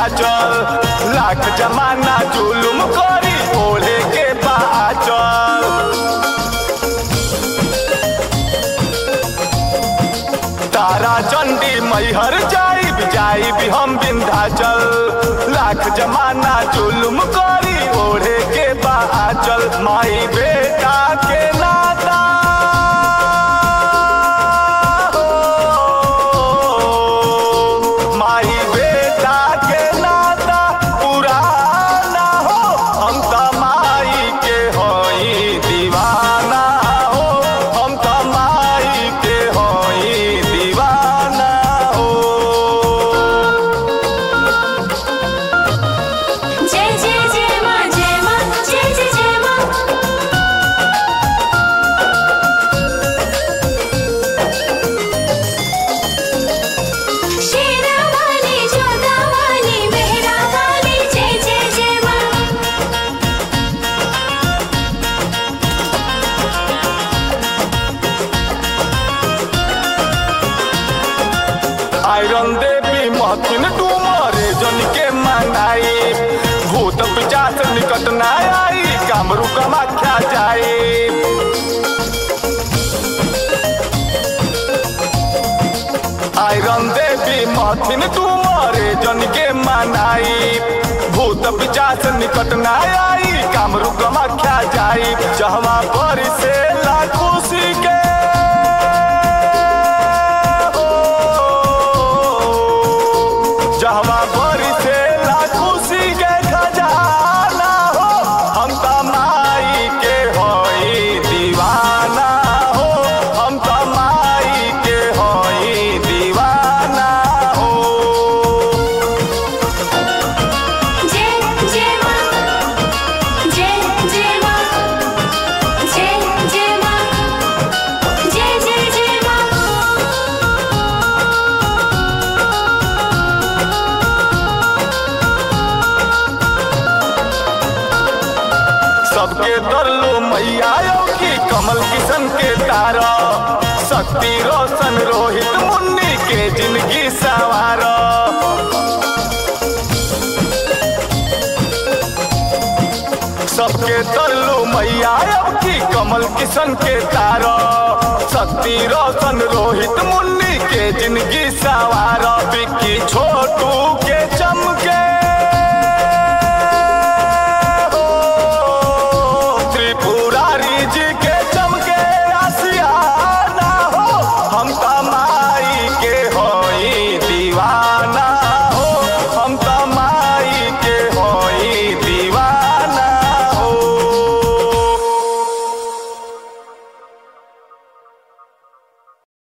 विंध्याचल लाख जमाना जुलुम करी ओढ़े के बाचल तारा चंडी मैहर जाई जाई भी हम विंध्याचल लाख जमाना जुलुम करी ओढ़े के बाचल माई बेटा के नाता हो, माई बेटा के नाता पुराना हो हम त माई के होई दीवाना हो हम त माई के होई दीवाना हो जय जय जय माँ जय माँ जय जय जय माँ शेरा वाली जोधा वाली मेहरा वाली जय जय जय माँ आयरन देवी महथिन डूमरे जन के मनाई भूत पिचास निकट ना आई कामरू कमाख्या जाए आयरन देवी महथिन डूमरे जन के मनाई भूत पिचास निकट ना आई कामरू कमाख्या जाई जहवा पर से खुशी के जहवा बरी से खुशी के खजाना हो हम त माई के होई दीवाना हो हम त माई के होई दीवाना हो जय जय माँ जय जय माँ जय जय माँ जय जय जय माँ सबके दरलो मैया की कमल किशन के तारा शक्ति रोशन रोहित मुन्नी के जिंदगी सवार सबके दरलो मैया की कमल किशन के तारा शक्ति रोशन रोहित मुन्नी के जिंदगी सवार बिक्की छोटू